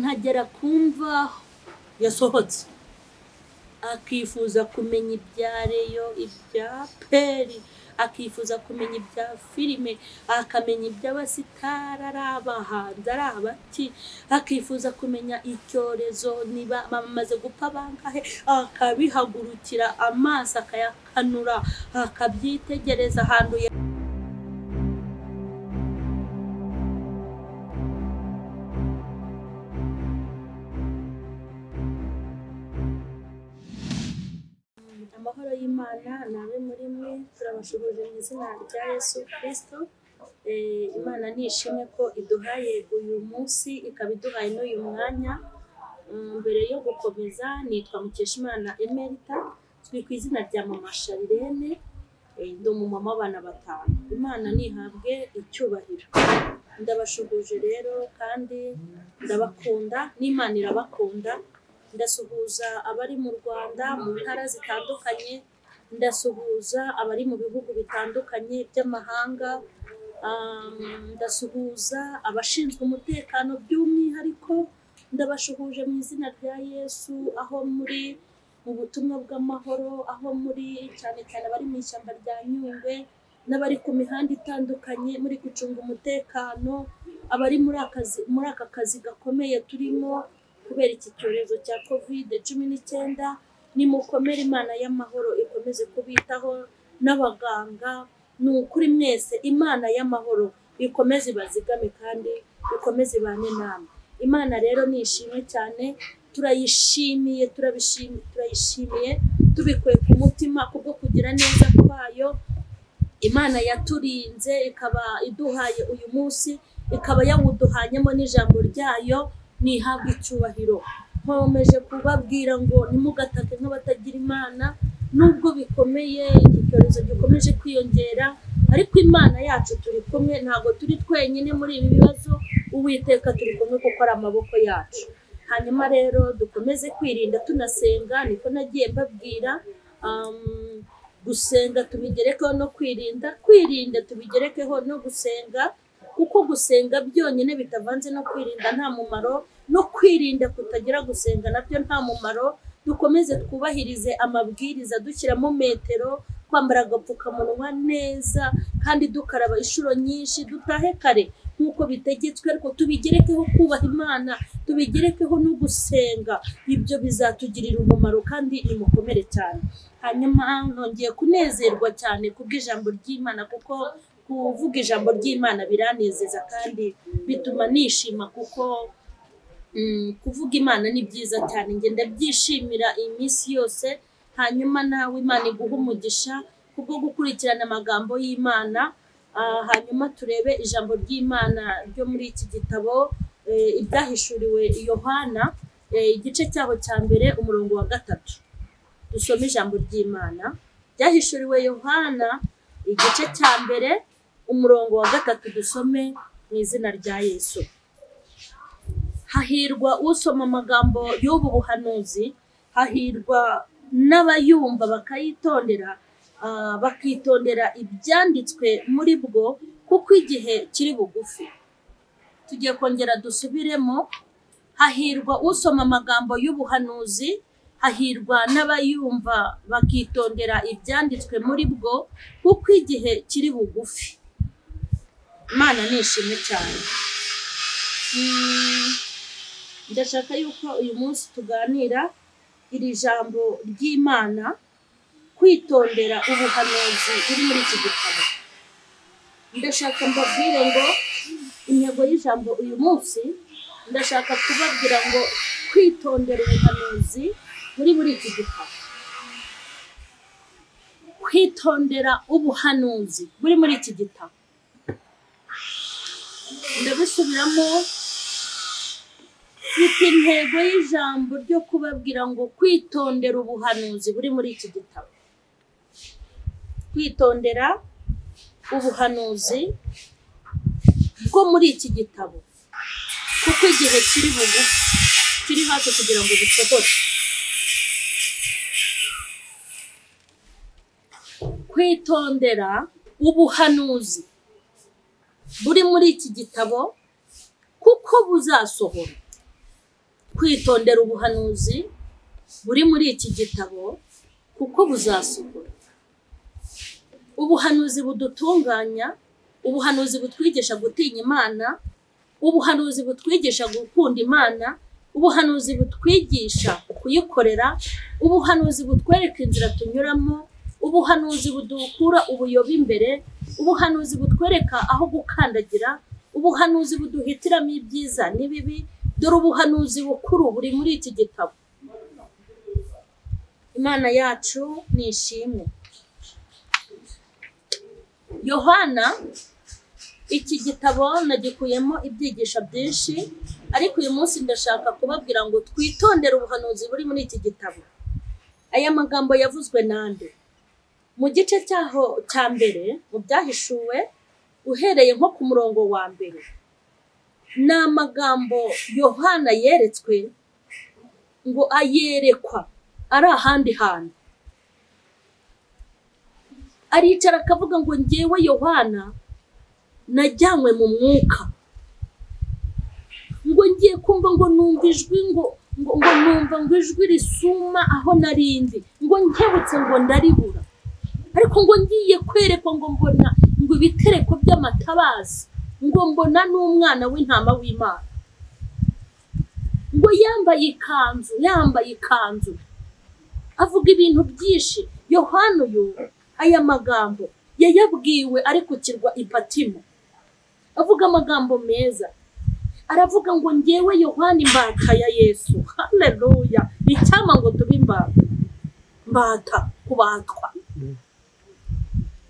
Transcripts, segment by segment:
nkagera ku mvaho yasohotse akifuza kumenya ibya reyo ibya peri akifuza kumenya ibya filime akamenya iby'abasitari ari abahanzi ari abaki akifuza kumenya icyorezo niba bamaze gupfa bangahe akabihagurukira amaso akayakanura akabyitegereza ahantu ya amahoro y'imana nawe muri mwe turabashuhuje mu izina rya yesu kirisito Eh, imana nishimwe ko iduhaye uyu munsi ikaba iduhaye n'uyu mwanya Mm, mbere yo gukomeza nitwa mukeshimana emerita turi ku izina rya mama sharirene Eh, ndi umumama w'abana batanu imana nihabwe icyubahiro ndabashuhuje rero kandi ndabakunda n'imana irabakunda ndasuhuza abari mu rwanda mu ntara zitandukanye ndasuhuza abari mu bihugu bitandukanye by'amahanga um, ndasuhuza abashinzwe umutekano by'umwihariko ndabashuhuje mu izina rya yesu aho muri mu butumwa bw'amahoro aho muri cyane cyane abari mu ishyamba rya nyungwe n'abari ku mihanda itandukanye muri gucunga umutekano abari muri akazi muri aka kazi gakomeye turimo kubera iki cyorezo cya kovide cumi n'icyenda nimukomere imana y'amahoro ikomeze kubitaho n'abaganga ni ukuri mwese imana y'amahoro ikomeze ibazigame kandi ikomeze ibane namwe imana rero ni ishimwe cyane turayishimiye turabishimiye turayishimiye tubikuye ku mutima kubwo kugira neza kwayo imana yaturinze ikaba iduhaye uyu munsi ikaba yawuduhanyemo n'ijambo ryayo nihabwe icyubahiro nkomeje kubabwira ngo ntimugatake nk'abatagira imana nubwo bikomeye iki cyorezo gikomeje kwiyongera ariko imana yacu turi kumwe ntabwo turi twenyine muri ibi bibazo uwiteka turi kumwe kuko ari amaboko yacu hanyuma rero dukomeze kwirinda tunasenga niko nagiye mbabwira um, gusenga tubigerekeho no kwirinda kwirinda tubigerekeho no gusenga kuko gusenga byonyine bitavanze no kwirinda nta mumaro no kwirinda kutagira gusenga nabyo nta mumaro dukomeze twubahirize amabwiriza dushyiramo metero twambara agapfukamunwa neza kandi dukaraba inshuro nyinshi dutahe kare nk'uko bitegetswe ariko tubigerekeho kubaha imana tubigerekeho no gusenga ibyo bizatugirira umumaro kandi nimukomere cyane hanyuma nongeye kunezerwa cyane kubw'ijambo ry'imana kuko kuvuga ijambo ry'imana biranezeza kandi bituma nishima kuko mm, kuvuga imana ni byiza cyane njye ndabyishimira iminsi yose hanyuma nawe imana iguha umugisha kubwo gukurikirana amagambo y'imana Ah, hanyuma turebe ijambo ry'imana ryo muri iki gitabo eh, ibyahishuriwe yohana eh, igice cyaho cya mbere umurongo wa gatatu dusome ijambo ry'imana ryahishuriwe yohana igice cya mbere umurongo wa gatatu dusome mu izina rya yesu hahirwa usoma amagambo y'ubu buhanuzi hahirwa n'abayumva bakayitondera ah, bakitondera ibyanditswe muri bwo kuko igihe kiri bugufi tugiye kongera dusubiremo hahirwa usoma amagambo y'ubuhanuzi hahirwa n'abayumva bakitondera ibyanditswe muri bwo kuko igihe kiri bugufi imana nishimwe cyane Mm, ndashaka yuko uyu munsi tuganira iri jambo ry'imana kwitondera ubuhanuzi buri muri iki gitabo ndashaka mbabwire ngo intego y'ijambo uyu munsi ndashaka kubabwira ngo kwitondera ubuhanuzi muri buri iki gitabo kwitondera ubuhanuzi buri muri iki gitabo ndabisubiramo mfite intego y'ijambo ryo kubabwira ngo kwitondera ubuhanuzi buri muri iki gitabo kwitondera ubuhanuzi bwo muri iki gitabo kuko igihe kiri bugufi kiri hafi kugira ngo busohore kwitondera ubuhanuzi buri muri iki gitabo kuko buzasohora kwitondera ubuhanuzi buri muri iki gitabo kuko buzasohora ubuhanuzi budutunganya ubuhanuzi butwigisha gutinya imana ubuhanuzi butwigisha gukunda imana ubuhanuzi butwigisha kuyikorera ubuhanuzi butwereka inzira tunyuramo ubuhanuzi budukura ubuyobe imbere ubuhanuzi butwereka aho gukandagira ubuhanuzi buduhitiramo ibyiza n'ibibi dore ubuhanuzi bukuru buri muri iki gitabo imana yacu ni ishimwe yohana iki gitabo nagikuyemo ibyigisho byinshi ariko uyu munsi ndashaka kubabwira ngo twitondere ubuhanuzi buri muri iki gitabo aya magambo yavuzwe nande mu gice cyaho cya mbere mu byahishuwe uhereye nko ku murongo wa mbere ni amagambo yohana yeretswe ngo ayerekwa ari ahandi hantu aricara akavuga ngo ngewe yohana najyanywe mu mwuka ngo ngiye kumva ngo numva ijwi ngo ngo numva ngo ijwi risuma aho narindi ngo nkebutse ngo ndaribura ariko ngo ngiye kwerekwa ngo mbona ngo ibitereko by'amatabazi ngo mbona n'umwana w'intama w'imana ngo yambaye ikanzu yambaye ikanzu avuga ibintu byinshi yohana uyu aya magambo yayabwiwe ari ku kirwa ipatimo avuga amagambo meza aravuga ngo ngewe yohana imbata ya yesu haleluya icyama ngo tube imbata mbata kubatwa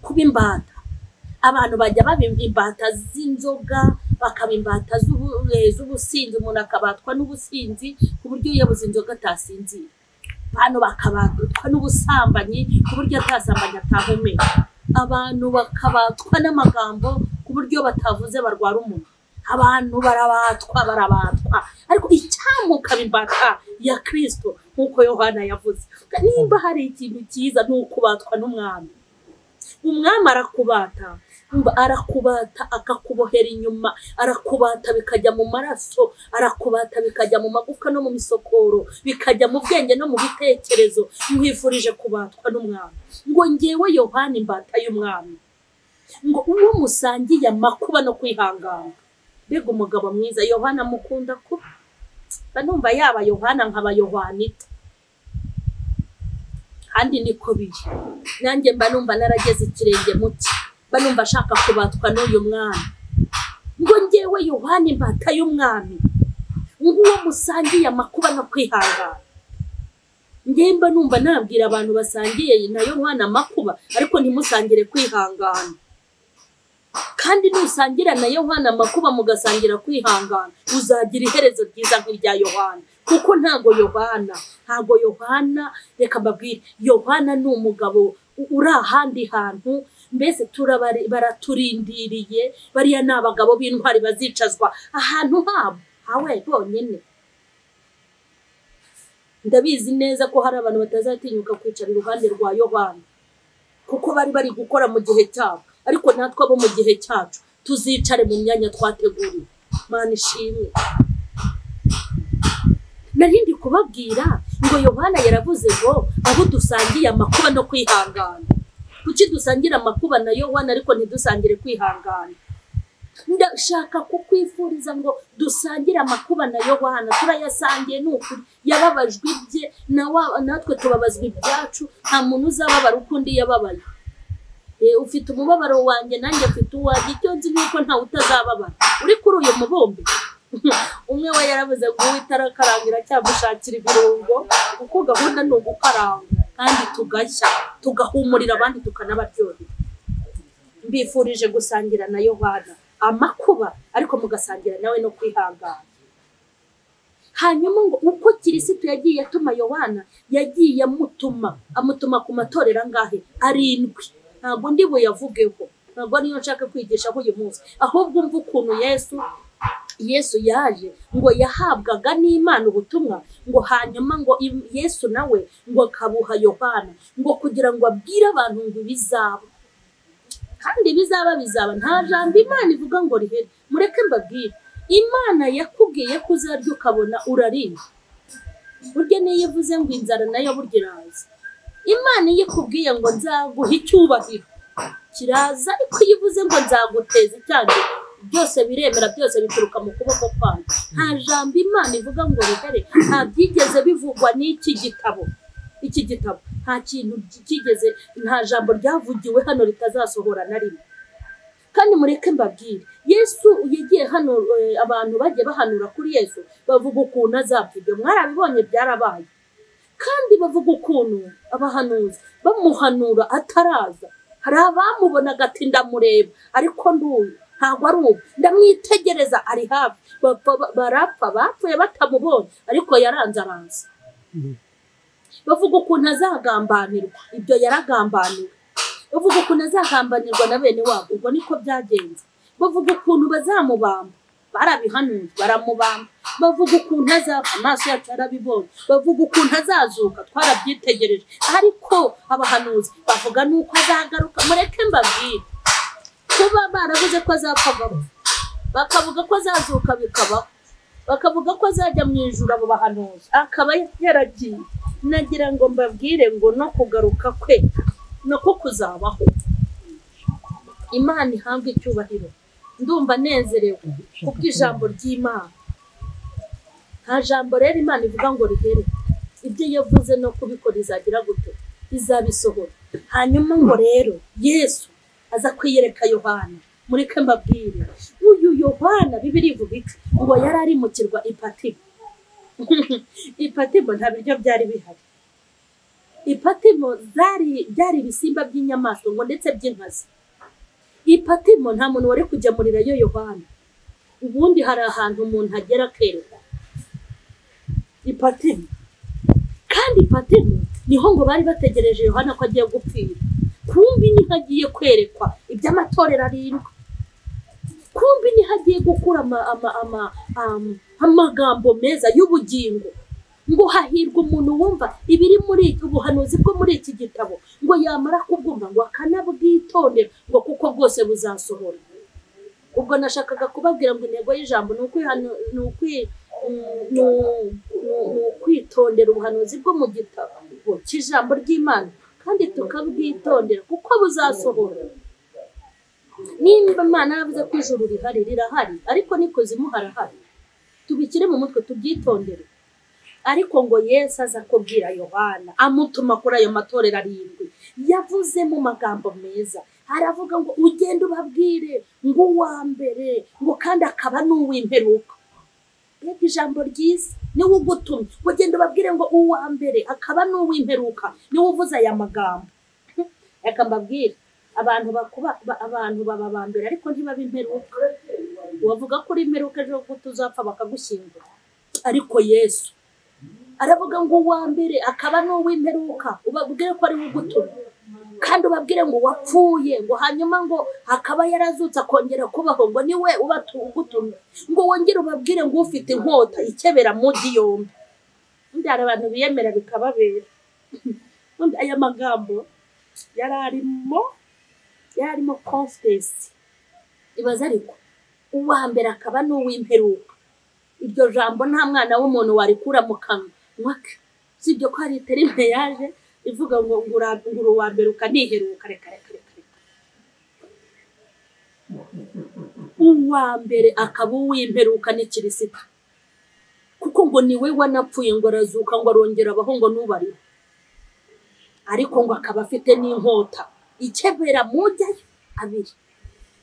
kuba imbata abantu bajya babimba imbata z'inzoga bakaba imbata z'ubusinzi umuntu akabatwa n'ubusinzi ku buryo yabuze inzoga atasinzira abantu bakabatwa n'ubusambanyi ku buryo atasambanya atahumeka abantu bakabatwa n'amagambo ku buryo batavuze barwara umuntu abantu barabatwa barabatwa ariko icyamukaba imbata ya kirisito nk'uko yohana yavuze nimba hari ikintu cyiza ni ukubatwa n'umwami umwami arakubata arakubata akakubohera inyuma arakubata bikajya mu maraso arakubata bikajya mu magufwa no mu misokoro bikajya mu bwenge no mu bitekerezo mwifurije kubatwa n'umwami ngo ngewe yohani imbata y'umwami ngo uwo musangiye amakuba no kwihangana mbega umugabo mwiza yohana amukunda kuba mba numva yaba yohana nkaba yohanita kandi niko biri nanjye mba numva narageze ikirenge muke mba numva ashaka kubatwa n'uyu mwana ngo ngewe yohani imbata y'umwami nguwo musangiye amakuba no kwihangana ngemba numva nabwira abantu basangiye na yohani amakuba ariko ntimusangire kwihangana kandi nusangira na yohani amakuba mugasangira kwihangana uzagira iherezo ryiza nk'irya yohani kuko ntago yohana ntago yohana reka mbabwire yohana ni umugabo uri ahandi hantu mbese baraturindiriye bariya ni abagabo b'intwari bazicazwa ahantu habo hawe bonyine ndabizi neza ko hari abantu batazatinyuka kwicara iruhande rwa yohana kuko bari bari gukora mu gihe cyabo ariko natwe abo mu gihe cyacu tuzicare mu myanya twateguriwe mana ishimwe narindi kubabwira ngo yohana yaravuze ngo abo dusangiye amakuba no kwihangana kuki dusangira amakuba na yohana ariko ntidusangire kwihangana ndashaka kukwifuriza ngo dusangire amakuba na yohana turayasangiye ni ukuri yababajwe ibye natwe tubabazwa ibyacu nta muntu uzababara uko undi yababaye ufite umubabaro wanjye nanjye afite uwanjye icyo nzi ni uko ntawe utazababara uri kuri uyu mubumbe umwe we yarabuze ngo uwo itarakarangira cyamushakira ibirungo kuko gahunda ni ugukaranga kandi tugashya tugahumurira abandi tukanabaryohera mbifurije gusangira na yohana amakuba ariko mugasangira nawe no kwihangana hanyuma ngo uko kirisitu yagiye atuma yohana yagiye amutuma amutuma ku matorero angahe arindwi ntabwo ndi buyavugeho ntabwo ariyo nshaka kwigishaho uyu munsi ahubwo umva ukuntu yesu yesu yaje ngo yahabwaga n'imana ubutumwa ngo hanyuma ngo yesu nawe ngo akabuha yohana ngo kugira ngo abwire abantu ngo ibizaba kandi ibizaba bizaba nta jambo imana ivuga ngo rihere mureke mbabwire imana yakubwiye ko uzarya ukabona urariye burya niyo ivuze ngo inzara nayo burya iraza imana iyo ikubwiye ngo nzaguha icyubahiro kiraza ariko iyo ivuze ngo nzaguteza icyago byose biremera byose bituruka mu kuboko kwayo nta jambo imana ivuga ngo rigare nta byigeze bivugwa n'iki gitabo iki gitabo nta kintu cyigeze nta jambo ryavugiwe hano ritazasohora na rimwe kandi mureke mbabwire yesu yagiye hano eh, abantu bagiye bahanura kuri yesu bavuga ukuntu azapfirya mwarabibonye byarabaye kandi bavuga ukuntu abahanuzi bamuhanura ataraza hari abamubonaga ati ndamureba ariko nduyu ntabwo ari ubu ndamwitegereza ari hafi Bapfa- ba- barapfa bapfuye batamubonye ariko yaranze aranze bavuga ukuntu azagambanirwa ibyo yaragambaniwe bavuga ukuntu azagambanirwa na bene wabo ubwo niko byagenze bavuga ukuntu bazamubamba barabihanuye baramubamba bavuga ukuntu azapfa amaso yacu yarabibonye bavuga ukuntu azazuka twarabyitegereje ariko abahanuzi bavuga n'uko azagaruka mureke mbabwire kuba baravuze ko azapfa agapfa bakavuga ko azazuka bikabaho bakavuga ko azajya mu ijuru abo bahanuzi akaba yaragiye nagira ngo mbabwire ngo no kugaruka kwe nako kuzabaho imana ihabwe icyubahiro ndumva nezerewe kubw'ijambo ry'imana nta jambo rero imana ivuga ngo rihere ibyo yavuze no kubikora izagira gute izabisohora hanyuma ngo rero yesu aza kwiyereka yohana mureke mbabwire uyu yohana bibiri ivuga iki uwo yari ari mu kirwa ipatimo ipatimo nta biryo byari bihari ipatimo zari byari ibisimba by'inyamaswa ngo ndetse by'inkazi ipatimo nta muntu wari kugemurirayo yohana ubundi hari ahantu umuntu agera akerekwa ipatimo kandi ipatimo niho ngo bari bategereje yohana ko agiye gupfira kumbi niho agiye kwerekwa iby'amatorero arindwi kumbi niho agiye gukura ama- ama- ama- am- amagambo meza y'ubugingo ngo hahirwa umuntu wumva ibiri muri iki- ubuhanuzi bwo muri iki gitabo ngo yamara kubwumva ngo akanabwitondera ngo kuko bwose buzasohora ubwo nashakaga kubabwira ngo intego y'ijambo ni ukwihanu- ni ukwi- mm, ni u- ni- ni ukwitondera ubuhanuzi bwo mu gitabo cy'ijambo ry'imana kandi tukabwitondera kuko buzasohora nimba imana yavuze ko ijuru rihari rirahari ariko n'ikuzimu harahari tubikire mu mutwe tubyitondere ariko ngo yesu aza kubwira yohana amutuma kuri ayo matorero arindwi yavuze mu magambo meza aravuga ngo ugende ubabwire ngo uwa mbere ngo kandi akaba n'uw'imperuka mbega ijambo ryiza niwe ugutumye ngo ugende ubabwire ngo uwa mbere akaba n'uw'imperuka niwe uvuze aya magambo reka mbabwire abantu bakuba ba- abantu baba aba mbere ariko ntibaba imperuka wavuga ko uri imperuka ejo ko tuzapfa bakagushyingura ariko yesu aravuga ngo uwa mbere akaba n'uw'imperuka ubabwire ko ari we ugutumye kandi ubabwire ngo wapfuye ngo hanyuma ngo akaba yarazutse akongera kubaho ngo niwe ubatu- ugutumye ngo wongere ubabwire ngo ufite inkota ikebera mugi yombi undi hari abantu biyemera bikababera undi aya magambo yari arimo yari arimo confidence ibaze ariko uwa mbere akaba n'uw'imperuka iryo jambo nta mwana w'umuntu warikura mu kanwa ke usibye ko hari terime yaje ivuga ngo ngura ngura uwa mbere ukaniheruka reka reka reka reka uwa mbere akaba uw'imperuka ni kirisita kuko ngo niwe wanapfuye ngo arazuka ngo arongera abaho ngo n'ubariwe ariko ngo akaba afite n'inkota ikebera mujyayo abiri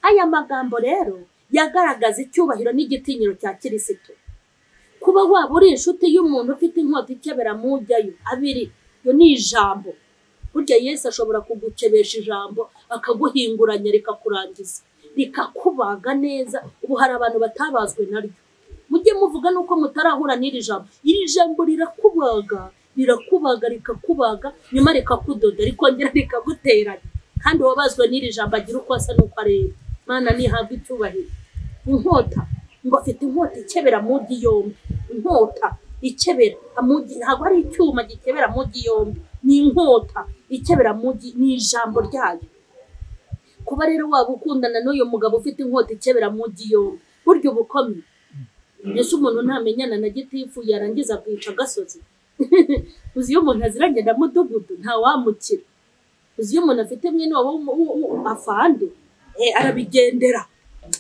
aya magambo rero yagaragaza icyubahiro n'igitinyiro cya kirisito kuba waba uri inshuti y'umuntu ufite inkota ikebera mujyayo abiri iyo ni ijambo burya yesu ashobora kugukebesha ijambo akaguhinguranya rikakurangiza rikakubaga neza ubu hari abantu batabazwe naryo mujye muvuga nuko mutarahura n'iri jambo iri jambo rirakubaga rirakubaga rikakubaga nyuma rikakudoda rikongera rikaguteranya kandi uwabazwe n'iri jambo agira uko asa n'uko areba mana nihabwa icyubahiro inkota ngo afite inkota ikebera mugi yombi inkota ikebera amugi ntabwo ari icyuma gikebera mugi yombi ni inkota ikebera mugi ni ijambo ryayo kuba rero waba ukundana n'uyu mugabo ufite inkota ikebera mugi yombi burya ubukomye mbese umuntu ntamenyana na gitifu yarangiza akica agasozi uzi iyo umuntu aziragenda mudugudu ntawamukira uzi iyo umuntu afite mwene wabo w'umu- w'u- w'u- afande eh, arabigendera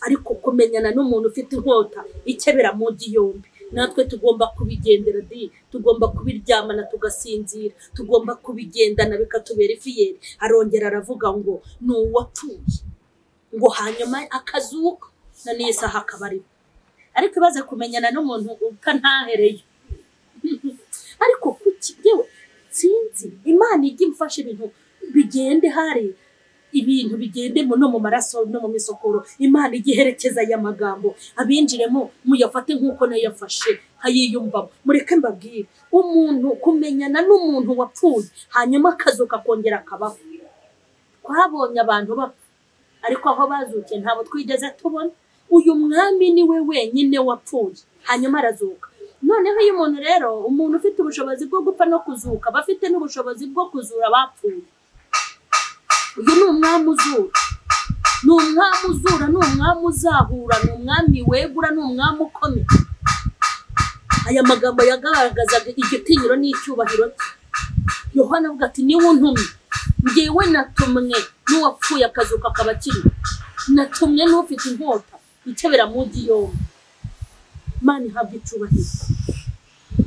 ariko kumenyana n'umuntu ufite inkota ikebera mu ngi yombi natwe tugomba kubigendera di tugomba kubiryamana tugasinzira tugomba kubigendana bikatubera ifiyeri arongera aravuga ngo ni uwapfuye ngo hanyuma akazuka na n'iyi saha akaba ariho ariko ibaze kumenyana n'umuntu utantahereye ariko kuki yewe sinzi imana ijya imfasha ibintu bigende hari ibintu bigende mu- no mu maraso no mu misokoro imana ijya iherekeza aya magambo abinjiremo muyafate nk'uko nayo yafashe hayiyumvamo mureke mbabwire umuntu kumenyana n'umuntu wapfuye hanyuma akazuka akongera akabaho twabonye abantu bapfa ariko aho bazukiye ntabwo twigeze tubona uyu mwami ni we wenyine wapfuye hanyuma arazuka noneho iyo umuntu rero umuntu ufite ubushobozi bwo gupfa no kuzuka aba afite n'ubushobozi bwo kuzura abapfuye uyu ni umwami uzura ni umwami uzura ni umwami uzahura ni umwami wegura ni umwami ukomeye aya magambo yagaragazaga igitinyiro n'icyubahiro cye yohana avuga ati niwe untumye ngewe natumwe n'uwapfuye akazuka akaba akiriho natumwe n'ufite inkota ikebera mu ngi yombi mana ihabwa icyubahiro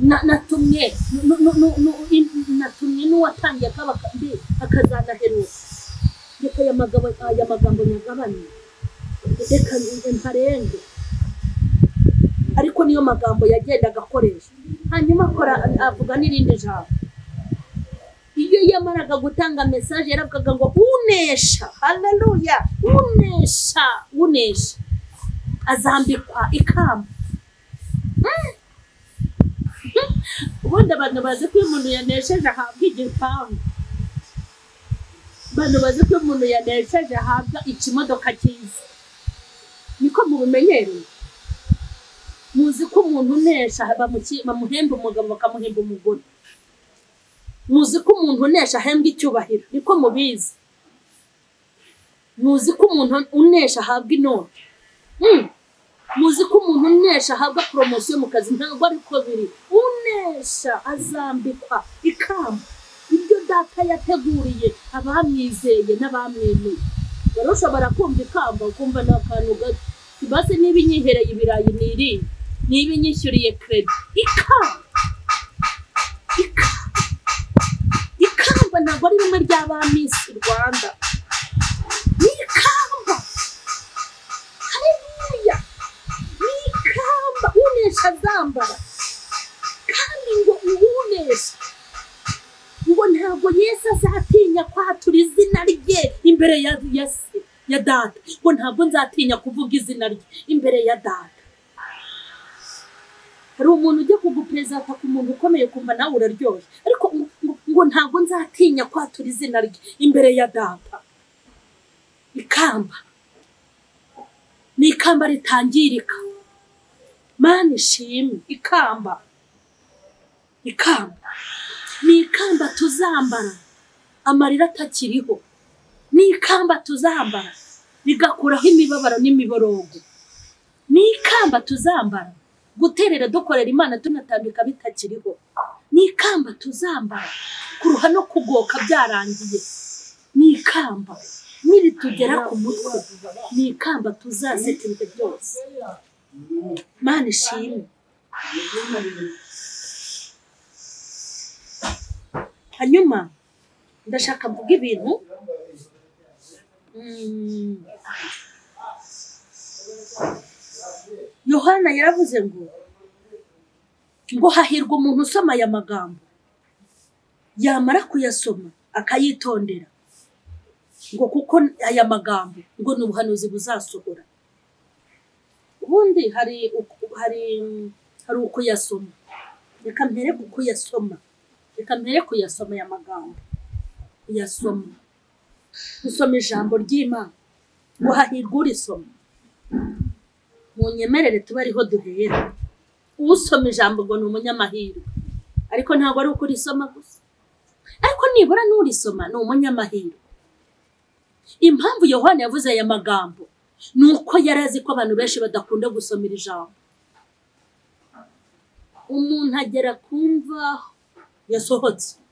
Na- natumwe nu- nu- nu- nu- in- natumwe n'uwatangiye akaba mbe akazanaheruka reka aya magambo aya magambo nyagabane reka mparenge ariko niyo magambo yagendaga akoresha hanyuma akora avuga n'irindi jambo iyo yamaraga gutanga mesaje yaravugaga ngo unesha haleluya unesha unesha azambikwa ikamba Mm. ubundi abantu bazi ko iyo umuntu yanesheje ahabwa igipangu abantu bazi ko iyo umuntu yanesheje ahabwa ikimodoka cyiza niko mubimenyereye muzi ko umuntu unesha bamuki- bamuhemba umugabo bakamuhemba umugore muzi ko umuntu unesha ahembwa icyubahiro niko mubizi muzi ko umuntu unesha ahabwa inoti Mm. muzi ko umuntu unesha ahabwa poromosiyo mu kazi ntabwo ariko biri unesha azambikwa ikamba ibyo data yateguriye abamwizeye n'abamwemeye rero ushobora kumva ikamba ukumva ni akantu gato ibase niba inyihereye ibirayi nirinde niba inyishyuriye keredi ikamba ikamba ikamba ntabwo ari rimwe rya ba Miss rwanda ni ikamba haleluya ni ikamba unesha azambara kandi ngo uwunesha ngo ntabwo yesu azatinya kwatura izina rye imbere ya ya se ya data ngo ntabwo nzatinya kuvuga izina rye imbere ya data hari umuntu ujya kuguperezanta ku muntu ukomeye kumva nawe uraryoshye ariko ngo- ngo- ngo ntabwo nzatinya kwatura izina rye imbere ya data ikamba ni ikamba ritangirika mani ishimwe ikamba ikamba ni ikamba tuzambara amarira atakiriho ni ikamba tuzambara rigakuraho imibabaro n'imiborogo ni ikamba tuzambara guterera dukorera imana tunatambika bitakiriho ni ikamba tuzambara kuruha no kugoka byarangiye ni ikamba niritugera ku mutwe ni ikamba tuzaseka ibihe byose mana ishimwe hanyuma ndashaka mvuga ibintu Mm. yohana yaravuze ngo ngo hahirwa umuntu usoma aya magambo yamara kuyasoma akayitondera ngo kuko aya magambo ngo ni ubuhanuzi buzasohora ubundi hari uku- hari hari ukuyasoma reka mpere ku kuyasoma reka mpere kuyasoma aya magambo kuyasoma gusoma ijambo ry'imana ngo hahirwe urisoma mu nyemerere tube ariho duhera usoma ijambo ngo ni umunyamahirwe ariko ntabwo ari ukurisoma gusa ariko nibura n'urisoma ni umunyamahirwe impamvu yohani yavuze aya magambo ni uko yari azi ko abantu benshi badakunda gusomera ijambo umuntu agera ku mvaho yasohotse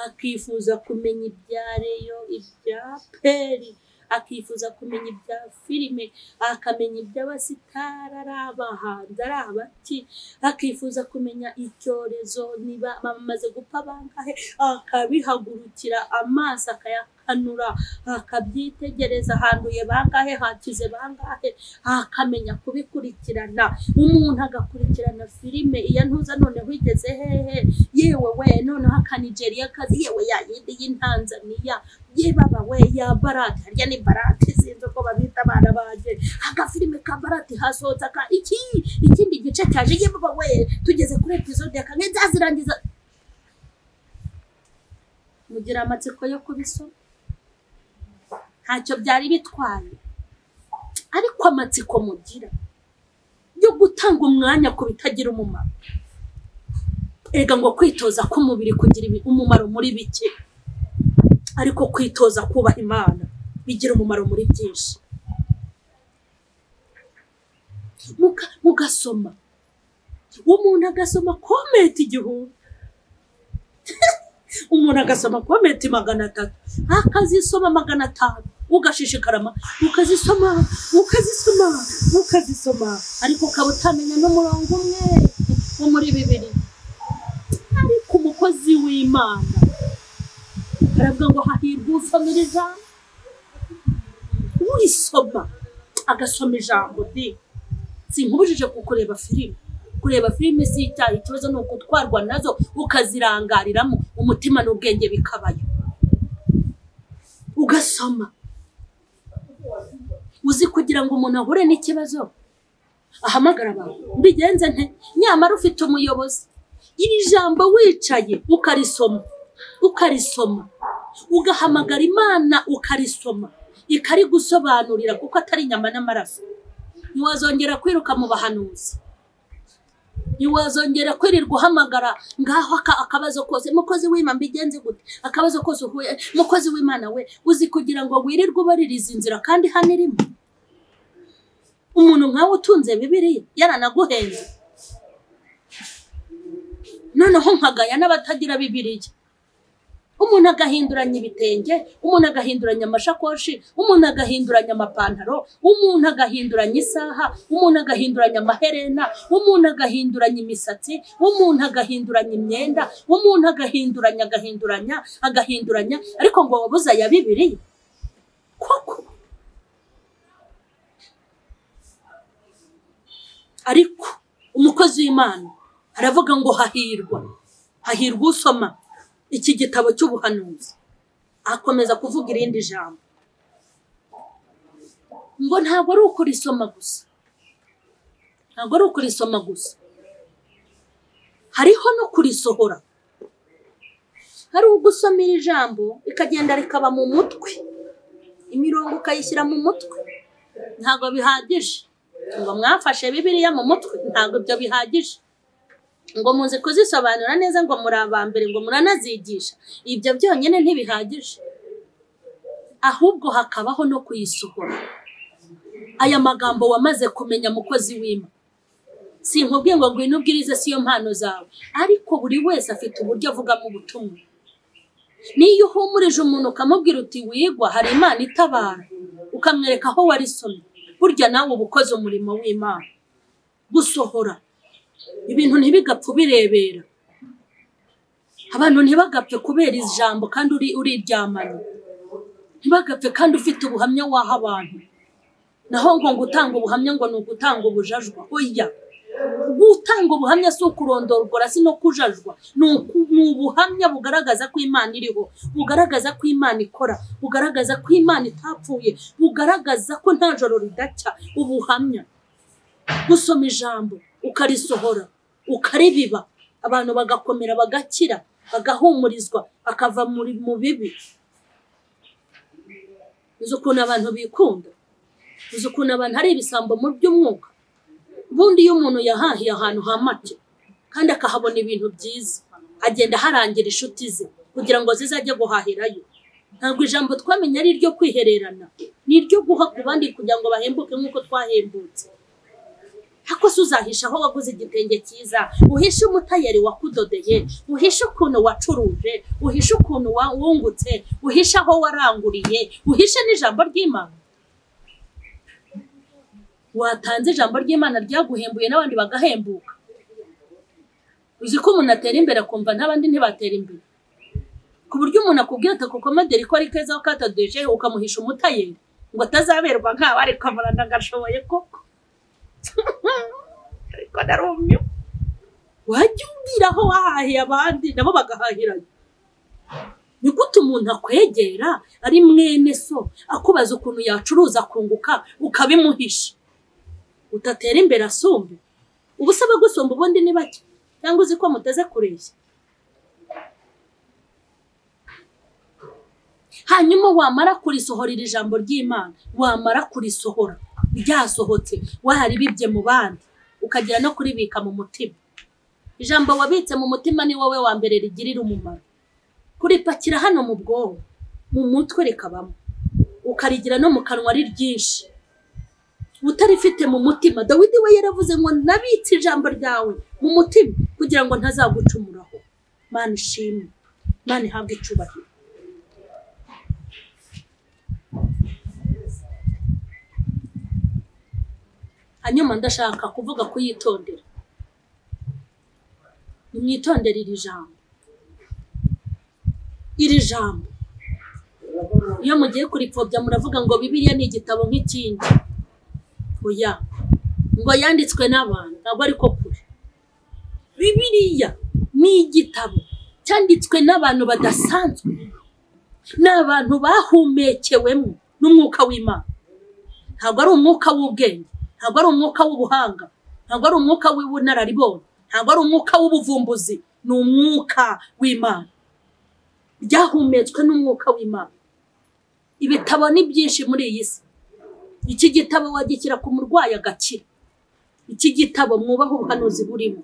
akifuza kumenya ibya reyo ibya peri akifuza kumenya ibya filime akamenya iby'abasitari ari abahanzi ari abaki akifuza kumenya icyorezo niba bamaze gupfa bangahe akabihagurukira amaso akayakanura akabyitegereza handuye bangahe hakize bangahe akamenya kubikurikirana umuntu agakurikirana filime iya ntuza noneho igeze hehe yewe we noneho akanigeriya kazi yewe yayindi y'intanzaniya yebaba we ya barate harya ni barate sinzi uko babita abana banjye agafilime ka barate hasohotse aka iki ikindi gice cyaje yebaba we tugeze kuri episode ya kane nzazirangiza mugira amatsiko yo kubisoma ntacyo byari bitwaye ariko amatsiko mugira yo gutanga umwanya ku bitagira umumaro erega ngo kwitoza k'umubiri kugira ibi- umumaro muri bike ariko kwitoza kubaha imana bigira umumaro muri byinshi Muka- mugasoma umuntu agasoma kometi igihumbi umuntu agasoma kometi magana atatu akazisoma magana atanu ugashishikarama ukazisoma ukazisoma ukazisoma ariko ukaba utamenya n'umurongo umwe wo muri bibiri ariko umukozi w'imana baravuga ngo hahirwa usomera ijambo urisoma agasoma ijambo de sinkubujije kukureba filime kureba filime si icyaha ikibazo ni ugutwarwa nazo ukazirangariramo umutima n'ubwenge bikabayo ugasoma uzi kugira ngo umuntu ahure n'ikibazo ahamagara abantu mbigenze nte nyamara ufite umuyobozi iri jambo wicaye ukarisoma ukarisoma ugahamagara imana ukarisoma ikarigusobanurira kuko atari inyama n'amaraso ntiwazongera kwiruka mu bahanuzi ntiwazongera kwirirwa uhamagara ngaho aka- akabazo kose mukozi w'imana mbigenze gute akabazo kose uhuye mukozi w'imana we uzi kugira ngo wirirwe ubaririza inzira kandi hano irimo umuntu nkawe utunze bibiriya yaranaguhenze noneho nkagaya n'abatagira bibiriya umuntu agahinduranya ibitenge umuntu agahinduranya amashakoshi umuntu agahinduranya amapantaro umuntu agahinduranya isaha umuntu agahinduranya amaherena umuntu agahinduranya imisatsi umuntu agahinduranya imyenda umuntu agahinduranya agahinduranya agahinduranya ariko ngo wabuze aya bibiriya koko ariko umukozi w'imana aravuga ngo hahirwa hahirwa usoma iki gitabo cy'ubuhanuzi akomeza kuvuga irindi jambo ngo ntabwo ari ukurisoma gusa ntabwo ari ukurisoma gusa hariho no kurisohora hari ugusoma iri jambo rikagenda rikaba mu mutwe imirongo ukayishyira mu mutwe ntabwo bihagije ngo mwafashe bibiliya mu mutwe ntabwo ibyo bihagije ngo muzi kuzisobanura neza ngo muri aba mbere ngo muranazigisha ibyo byonyine ntibihagije ahubwo hakabaho no kuyisohora aya magambo wamaze kumenya mukozi w'ima sinkubwiye ngo ngwino ubwirize si yo mpano zawe ariko buri wese afite uburyo avugamo ubutumwa niyo uhumurije umuntu ukamubwira uti wigwa hari imana itabara ukamwereka aho warisomye burya nawe uba ukoze umurimo w'imana gusohora ibintu ntibigapfe birebera abantu ntibagapfe kubera ijambo kandi uri uriryamanye ntibagapfe kandi ufite ubuhamya waha abantu naho ngo ngo utange ubuhamya ngo ni ugutanga ubujajwa oya gutanga ubuhamya si ukurondorwa si no kujajwa ni uku- ni ubuhamya bugaragaza ko imana iriho bugaragaza ko imana ikora bugaragaza ko imana itapfuye bugaragaza ko nta joro ridacya ubuhamya gusoma ijambo ukarisohora ukaribiba abantu bagakomera bagakira bagahumurizwa akava muri mu bibi uzi ukuntu abantu bikunda uzi ukuntu abantu ari ibisambo mu by'umwuka ubundi iyo umuntu yahahiye ahantu ha make kandi akahabona ibintu byiza agenda aharangira inshuti ze kugira ngo zizajye guhahirayo ntabwo ijambo twamenye ari iryo kwihererana ni iryo guha ku bandi kugira ngo bahembuke nk'uko twahembutse ariko se uzahisha aho waguze igitenge cyiza uhishe umutayeri wakudodeye uhishe ukuntu wacuruje uhishe ukuntu wa- wungutse uhishe aho waranguriye uhishe n'ijambo ry'imana watanze ijambo ry'imana ryaguhembuye n'abandi bagahembuka uzi ko umuntu atera imbere akumva n'abandi ntibatera imbere ku buryo umuntu akubwira ati ako kamaderi ko ari keza katadoje ukamuhisha umutayeri ngo atazaberwa nk'aba ariko amurana agashoboye koko ariko narumye wajya umbwira aho wahahiye abandi nabo bagahahiranye ni gute umuntu akwegera ari mwene so akubaza ukuntu yacuruza akunguka ukabimuhisha utatera imbere asumbe uba usaba gusumba ubundi ni bake cyangwa uzi ko muteze kureshya hanyuma wamara kurisohorera ijambo ry'imana wamara kurisohora ryasohotse waribibye mu bandi ukagera no kuribika mu mutima ijambo wabitse mu mutima ni wowe wa mbere rigirira umumaro kuripakira hano mu bwonko mu mutwe rikabamo ukarigira no mu kanwa ari ryinshi utarifite mu mutima dawidi we yaravuze ngo nabitse ijambo ryawe mu mutima kugira ngo ntazagucumuraho mana ishimwe mana ihabwe icubahiro hanyuma ndashaka kuvuga kuyitondera nimwitondere iri jambo iri jambo iyo mugiye kuripfobya muravuga ngo bibiliya ni igitabo nk'ikindi oya ngo yanditswe n'abantu ntabwo ariko kure bibiliya ni igitabo cyanditswe n'abantu badasanzwe ni abantu bahumekewemo n'umwuka w'imana ntabwo ari umwuka w'ubwenge ntabwo ari umwuka w'ubuhanga ntabwo ari umwuka w'ubunararibonye ntabwo ari umwuka w'ubuvumbuzi ni umwuka w'imana ryahumetswe n'umwuka w'imana ibitabo ni byinshi muri iyi si iki gitabo wagishyira ku murwayi agakira iki gitabo mwubaha ubuhanuzi burimo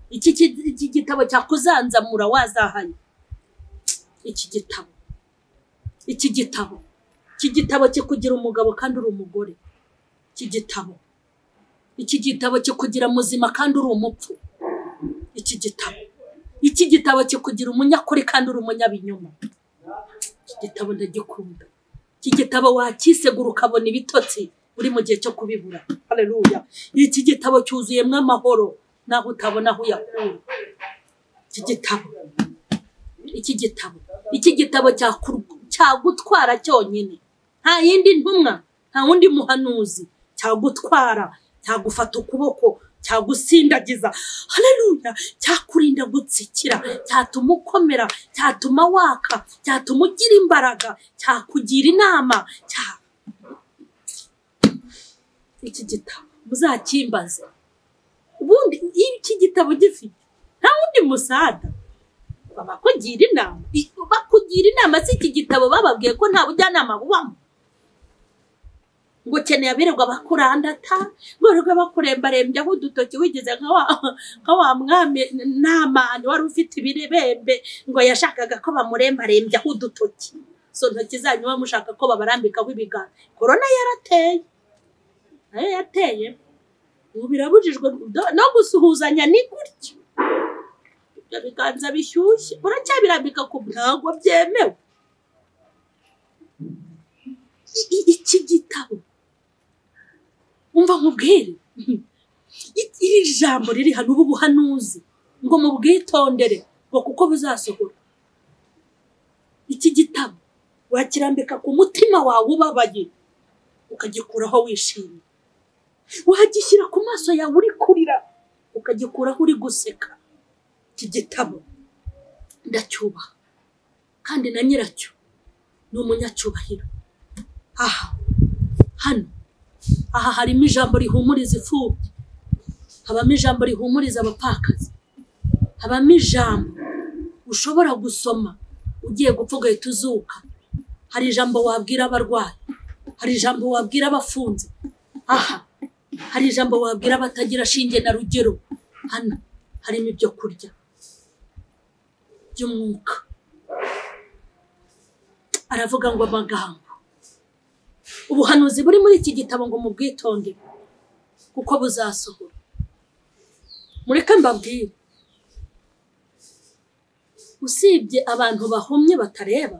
iki ki- iki gitabo cyakuzanzamura wazahaye iki gitabo iki gitabo iki gitabo kikugira umugabo kandi uri umugore iki gitabo iki gitabo kikugira muzima kandi uri umupfu iki gitabo iki gitabo kikugira umunyakuri kandi uri umunyabinyoma iki gitabo ndagikunda iki gitabo wakisegura ukabona ibitotsi uri mu gihe cyo kubibura haleluya iki gitabo cyuzuyemo amahoro naho utabona aho uyakura iki gitabo iki gitabo iki gitabo cyakur- cyagutwara cyonyine nta yindi ntumwa nta wundi muhanuzi cyagutwara cyagufata ukuboko cyagusindagiza haleluya cyakurinda gutsikira cyatuma ukomera cyatuma waka cyatuma ugira imbaraga cyakugira inama cya- iki gitabo muzakimbaze ubundi iyo iki gitabo gifite nta wundi musada bakugira inama I- bakugira inama si iki gitabo bababwiye ko nta bujyanama bubamo ngo ukeneye abirirwa bakurandata birirwa bakurembarembya aho udutoki wigeze nka wa nka wa mwami n'amani wari ufite ibirembe ngo yashakaga ko bamurembarembya aho udutoki izo ntoki zanyu muba mushaka ko babarambikaho ibiganza korona yarateye nayo yateye ubu birabujijwe do- no gusuhuzanya ni gutya ibyo biganza bishyushye uracyabirambika ku ntabwo byemewe I- i- iki gitabo umva nkubwire I- iri jambo riri hano ubu buhanuzi ngo mubwitondere ngo kuko buzasohora iki gitabo wakirambika ku mutima wawe ubabaye ukagikuraho wishimye wagishyira ku maso yawe uri kurira ukagikuraho uri guseka iki gitabo ndacyubaha kandi na nyiracyo ni umunyacyubahiro aha hano aha harimo ijambo rihumuriza imfubyi habamo ijambo rihumuriza abapfakazi habamo ijambo ushobora gusoma ugiye gupfa ugahita uzuka hari ijambo wabwira abarwayi hari ijambo wabwira abafunze aha hari ijambo wabwira abatagira shinge na rugero hano harimo ibyo kurya by'umwuka aravuga ngo amagambo ubuhanuzi buri muri iki gitabo ngo mubwitondere kuko buzasohora mureke mbabwire usibye abantu bahumye batareba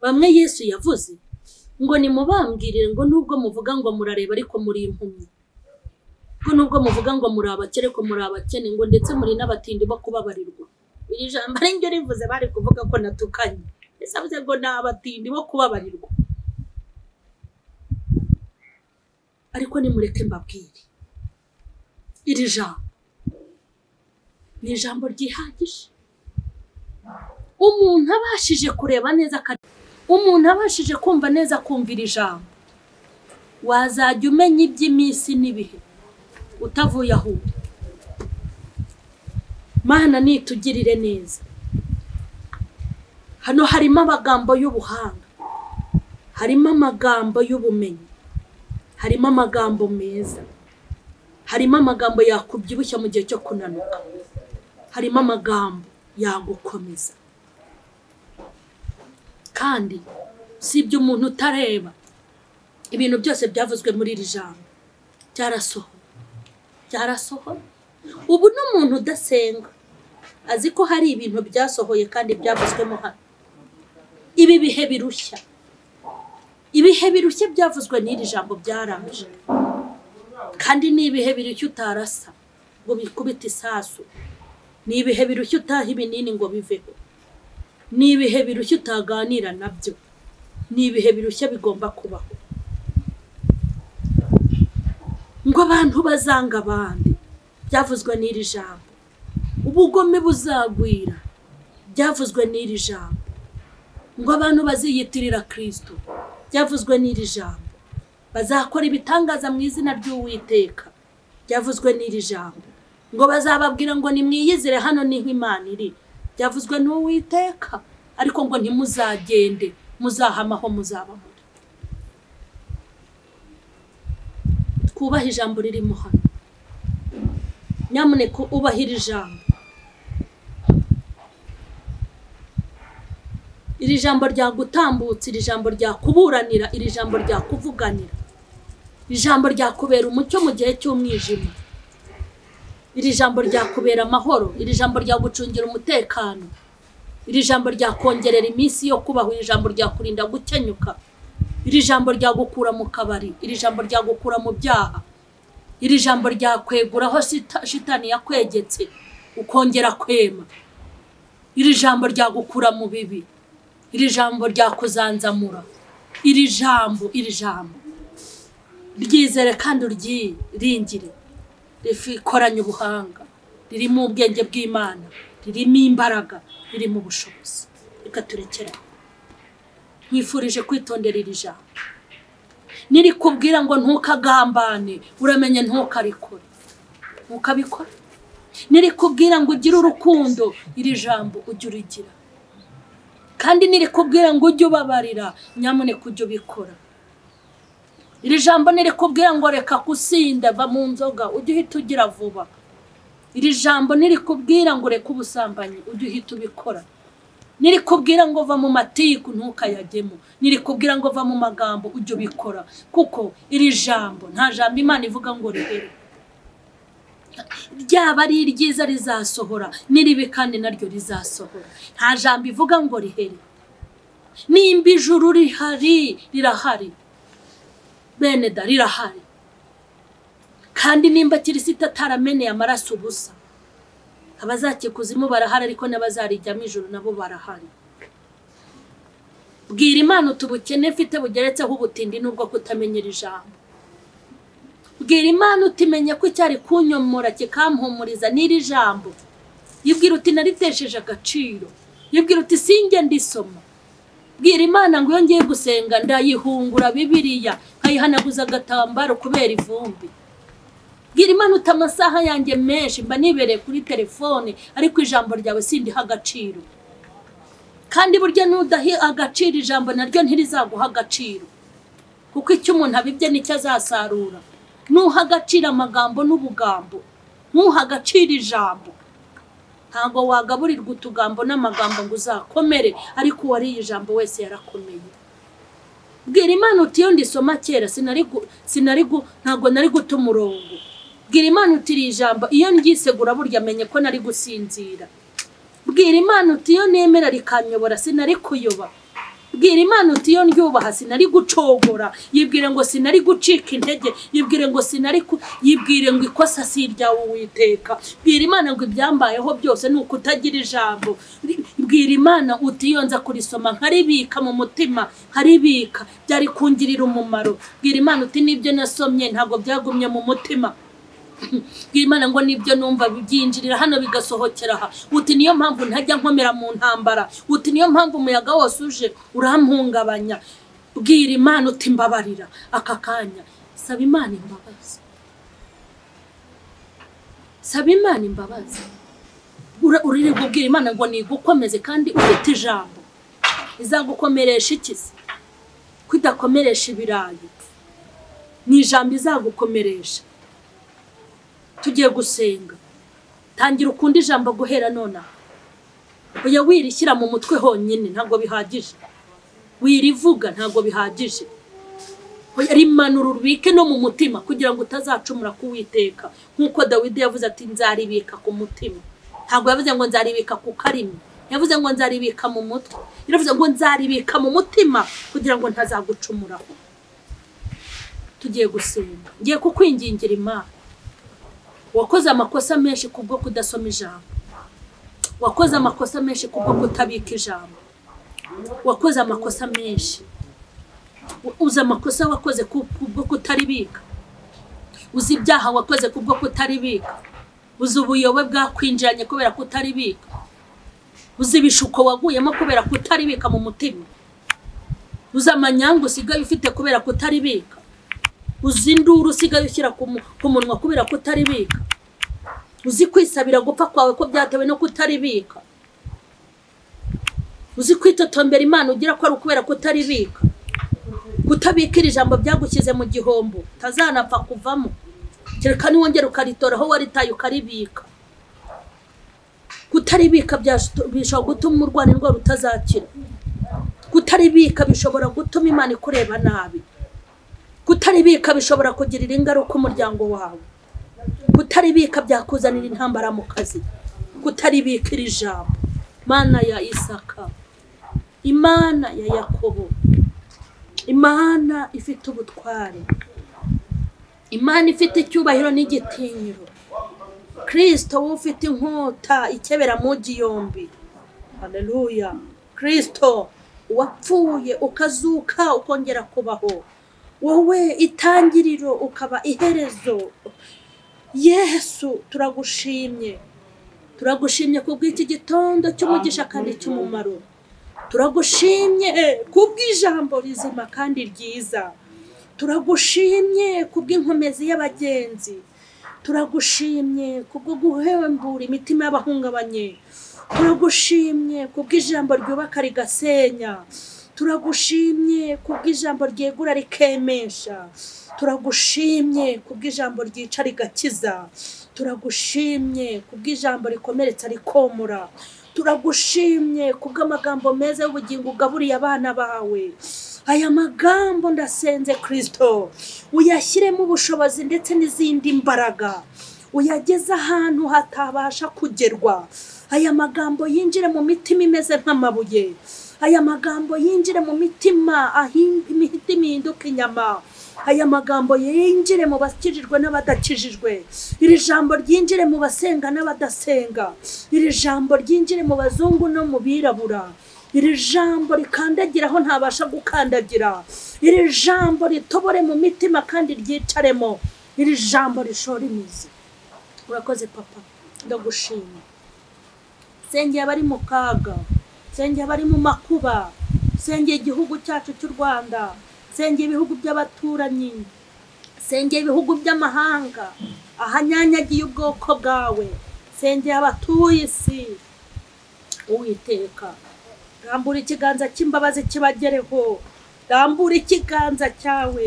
bamwe yesu yavuze ngo nimubambwirire ngo nubwo muvuga ngo murareba ariko muri impumyi ngo nubwo muvuga ngo muri abakene ariko muri abakene ngo ndetse muri n'abatindi bo kubabarirwa iri jambo ari ryo rivuze bari kuvuga ko natukanye ese avuze ngo ni abatindi bo kubabarirwa ariko nimureke mbabwire iri jambo ni ijambo ryihagije umuntu abashije kureba neza umuntu abashije kumva neza akumva iri jambo wazajya umenya iby'iminsi n'ibihe utavuye aho uri mana nitugirire neza hano harimo amagambo y'ubuhanga harimo amagambo y'ubumenyi harimo amagambo meza harimo amagambo yakubyibushya mu gihe cyo kunanuka harimo amagambo yagukomeza kandi usibye umuntu utareba ibintu byose byavuzwe muri iri jambo byarasohoye byarasohoye ubu n'umuntu udasenga azi ko hari ibintu byasohoye kandi byavuzwemo hano ibi bihe birushya ibihe birushya byavuzwe n'iri jambo byarangije kandi ni ibihe birushya utarasa ngo bikubite isasu ni ibihe birushya utaha ibinini ngo biveho ni ibihe birushya utaganira nabyo ni ibihe birushya bigomba kubaho ngo abantu bazanga abandi byavuzwe n'iri jambo ubugome buzagwira byavuzwe n'iri jambo ngo abantu baziyitirira kirisito byavuzwe n'iri jambo bazakora ibitangaza mu izina ry'uwiteka byavuzwe n'iri jambo ngo bazababwira ngo nimwiyizire hano niho imana iri byavuzwe n'uwiteka ariko ngo ntimuzagende muzahamaho muzaba muri twubahe ijambo ririmo hano nyamuneka ubahire ijambo iri jambo ryagutambutsa iri jambo ryakuburanira iri jambo ryakuvuganira iri jambo ryakubera umucyo mu gihe cy'umwijima iri jambo ryakubera amahoro iri jambo ryagucungira umutekano iri jambo ryakongerera iminsi yo kubaho iri jambo ryakurinda gukenyuka iri jambo ryagukura mu kabari iri jambo ryagukura mu byaha iri jambo ryakwegura aho shita- shitani yakwegetse ukongera kwema iri jambo ryagukura mu bibi iri jambo ryakuzanzamura iri jambo iri jambo ryizere kandi uryiringire rikoranye ubuhanga ririmo ubwenge bw'imana ririmo imbaraga ririmo ubushobozi reka turekere aho nkwifurije kwitondera iri jambo nirikubwira ngo ntukagambane uramenye ntukarikore ntukabikore nirikubwira ngo ugire urukundo iri jambo ujye urigira kandi nirikubwira ngo ujye ubabarira nyamuneka ujye ubikora iri jambo nirikubwira ngo reka gusinda va mu nzoga ujye uhita ugira vuba iri jambo nirikubwira ngo reka ubusambanyi ujye uhita ubikora nirikubwira ngo va mu matiku ntukayagemo nirikubwira ngo va mu magambo ujye ubikora kuko iri jambo nta jambo imana ivuga ngo rihere ryaba ari iryiza rizasohora n'iribi kandi naryo rizasohora nta jambo ivuga ngo rihere nimba ijuru rihari rirahari bene da rirahari kandi nimba kirisita atarameneye amaraso ubusa abazakikuzimu barahari ariko n'abazarijyamo ijoro nabo barahari bwira imana uti ubukene mfite bugeretseho ubutindi n'ubwo kutamenyera ijambo bwira imana utimenya ko icyari kunyomora kikampumuriza n'iri jambo yibwira uti naritesheje agaciro yibwira uti singe ndisoma bwira imana ngo iyo ngiye gusenga ndayihungura bibiriya nkayihanaguza agatambaro kubera ivumbi bwira imana uti amasaha yanjye menshi mba nibereye kuri telefone ariko ijambo ryawe sindiha agaciro kandi burya nudaha agaciro ijambo naryo ntirizaguha agaciro kuko icyo umuntu abibye nicyo azasarura nuha agaciro amagambo n'ubugambo ntuha agaciro ijambo ntabwo wagaburirwa utugambo n'amagambo ngo uzakomere ariko uwariye ijambo wese yarakomeye bwira imana uti iyo ndisoma kera sinari gu- sinari gu- ntabwo nari guta umurongo bwira imana uti iri jambo iyo ryisegura burya amenye ko nari gusinzira bwira imana uti iyo nemera rikanyobora sinari kuyoba bwira imana uti iyo ryubaha sinari gucogora yibwire ngo sinari gucika intege yibwire ngo sinari ku yibwire ngo ikosa si iryawe uwiteka bwira imana ngo ibyambayeho byose ni ukutagira ijambo bwira imana uti iyo nza kurisoma nkaribika mu mutima nkaribika byari kungirira umumaro bwira imana uti nibyo nasomye ntabwo byagumye mu mutima bwira imana ngo nibyo numva byinjirira hano bigasohokera aha uti niyo mpamvu ntajya nkomera mu ntambara uti niyo mpamvu umuyaga wose uje urampungabanya bwira imana uti mbabarira aka kanya saba imana imbabazi saba imana imbabazi uririrwa ubwira imana ngo nigukomeze kandi ufite ijambo izagukomeresha iki se kudakomeresha ibirayi ni ijambo izagukomeresha tugiye gusenga tangira ukunda ijambo guhera nonaha uya wirishyira mu mutwe honyine ntabwo bihagije wirivuga ntabwo bihagije rimanura urubike no mu mutima kugira ngo utazacumura kuwiteka nk'uko dawidi yavuze ati nzaribika ku mutima ntabwo yavuze ngo nzaribika ku karimi yavuze ngo nzaribika mu mutwe yaravuze ngo nzaribika mu mutima kugira ngo ntazagucumuraho tugiye gusenga ngiye kukwingingira imana wakoze amakosa menshi kubwo kudasoma ijambo wakoze amakosa menshi kubwo kutabika ijambo wakoze amakosa menshi uzi amakosa wakoze kubwo kutaribika uzi ibyaha wakoze kubwo kutaribika uzi ubuyobe bwakwinjiranye kubera kutaribika uzi ibishuko waguyemo kubera kutaribika mu mutima uzi amanyanga usigaye ufite kubera kutaribika uzi induru usigaye ushyira ku munwa kubera kutaribika uzi kwisabira gupfa kwawe ko byatewe no kutaribika uzi kwitotombera imana ugira ko ari ukubera kutaribika kutabika iri jambo byagushyize mu gihombo utazanapfa kuvamo kereka niwongera ukaritora aho waritaye ukaribika kutaribika bishobora gutuma urwara indwara utazakira kutaribika bishobora gutuma imana ikureba nabi kutaribika bishobora kugirira ingaruka umuryango wawe kutaribika byakuzanira intambara mu kazi kutaribika iri jambo imana ya isaka imana ya yakobo imana ifite ubutware imana ifite icyubahiro n'igitinyiro kirisito wowe ufite inkota ikebera mu yombi hareruya kirisito wapfuye ukazuka ukongera kubaho wowe itangiriro ukaba iherezo yesu turagushimye turagushimye kubw'iki gitondo cy'umugisha kandi cy'umumaro turagushimye kubw'ijambo rizima kandi ryiza turagushimye kubw'inkomezi y'abagenzi turagushimye kubwo guhembura imitima y'abahungabanye turagushimye kubw'ijambo ryubaka rigasenya turagushimye kubw'ijambo ryegura rikemesha turagushimye kubw'ijambo ryica rigakiza turagushimye kubw'ijambo rikomeretsa rikomora turagushimye kubw'amagambo meza y'ubugingo ugaburiye abana bawe aya magambo ndasenze kirisito uyashyiremo ubushobozi ndetse n'izindi mbaraga uyageze ahantu hatabasha kugerwa aya magambo yinjire mu mitima imeze nk'amabuye aya magambo yinjire mu mitima imitima ihinduka inyama aya magambo yinjire mu bakijijwe n'abadakijijwe iri jambo ryinjire mu basenga n'abadasenga iri jambo ryinjire mu bazungu no mu birabura iri jambo rikandagira aho ntabasha gukandagira iri jambo ritobore mu mitima kandi ryicaremo iri jambo rishora imizi urakoze papa ndagushima sengeye abari mu kaga senge abari mu makuba senge igihugu cyacu cy'u rwanda senge ibihugu by'abaturanyi senge ibihugu by'amahanga ahanyanyagiye ubwoko bwawe senge abatuye isi uwiteka rambura ikiganza cy'imbabazi kibagereho rambura ikiganza cyawe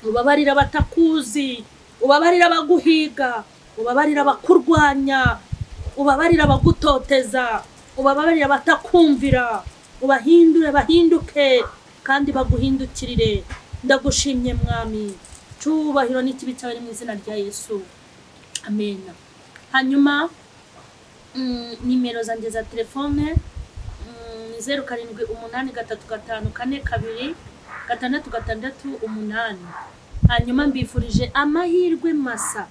ubabarira abatakuzi ubabarira abaguhiga ubabarira abakurwanya ubabarira abagutoteza ubababarire batakumvira ubahindure bahinduke kandi baguhindukirire ndagushimye mwami icyubahiro n'ikibi cy'abari mu izina rya yesu amena hanyuma mm, nimero zanjye za telefone mm, ni zeru karindwi umunani gatatu gatanu kane kabiri gatandatu gatandatu umunani hanyuma mbifurije amahirwe masa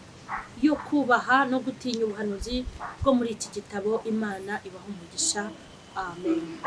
yo kubaha no gutinya ubuhanuzi bwo muri iki gitabo imana ibaha umugisha amen